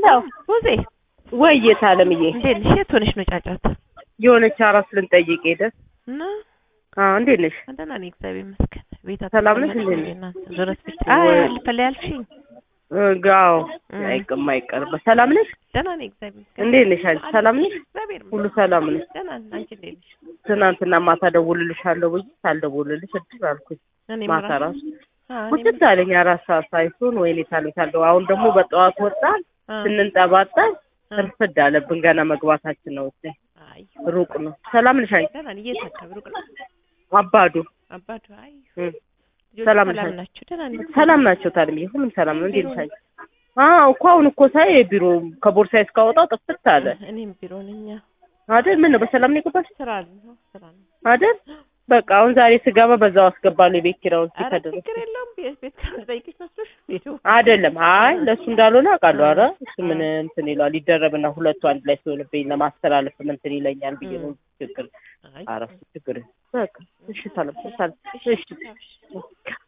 ሙዜ ወይዬት አለምዬ እንዴት ነሽ? የት ሆነሽ ነው ጫጫታ? የሆነች አራስ ልንጠይቅ ሄደ። እና አዎ እንዴት ነሽ? ደህና ነኝ እግዚአብሔር ይመስገን። ቤት ሰላም ነሽ አትቀመጥም እንዴት ነሽ? እናንተ ዞረት ብቻ አይ ወይ- አልፈላ ያልሽኝ ጋው እም። አይቅም አይቀርም። ሰላም ነሽ? ደህና ነኝ እግዚአብሔር ይመስገን። እንዴት ነሽ? አንቺ ሰላም ነሽ? እግዚአብሔር ሁሉ ይመስገን ሰላም ነሽ? ደህና ነኝ። አንቺ እንዴት ነሽ? ትናንትና ማታ ደውልልሻለሁ ብዬ ሳልደውልልሽ እድል አልኩኝ። እኔም ማታ ራሱ- ራሱ አዎ፣ እኔም- ቁጭት አለኝ አራት ሰዓት ሳይሆን ወይኔ ታሉታለሁ። አሁን ደግሞ በጠዋት ወጣን አዎ፣ ስንንጠባጠብ አዎ። እርፍድ አለብን። ገና መግባታችን ነው። እዚህ አይ ሩቅ ነው። ሰላም ነሽ? አንቺ ደህና ነኝ። የት አካባቢ ሩቅ ነው? አባዱ አባቱ አይ እም። ልጆቹ ሰላም ሰላም ነሽ? ናቸው? ደህና ነኝ። ሰላም ናቸው። ታድያ ሁሉም ሰላም ነው። እንዴት ነሽ? አንቺ? አዎ እኮ አሁን እኮ ሳይ ቢሮ ከቦርሳዬ እስካወጣው ጥፍት አለ እኔም ቢሮ ነኝ። አዎ። አይደል? ምን ነው በሰላም ነው የገባሽ ስራ ነው ስራ ነው። አይደል? በቃ አሁን ዛሬ ስገባ በዛው አስገባለሁ የቤት ኪራዩን ኧረ ሲከደረስ ችግር የለውም። ቤት ቤት ካልጠይቅሽ መስሎሽ ቤቱ አይደለም። አይ ለእሱ እንዳልሆነ አውቃለሁ። ኧረ እሱ ምን እንትን ይለዋል ይደረብና ሁለቱ አንድ ላይ ሲሆንብኝ ለማስተላለፍ እንትን ይለኛል ብዬ ነው ችግር አይ ኧረ እሱ ችግር በቃ እሺ ሰላም ሰላም እሺ እሺ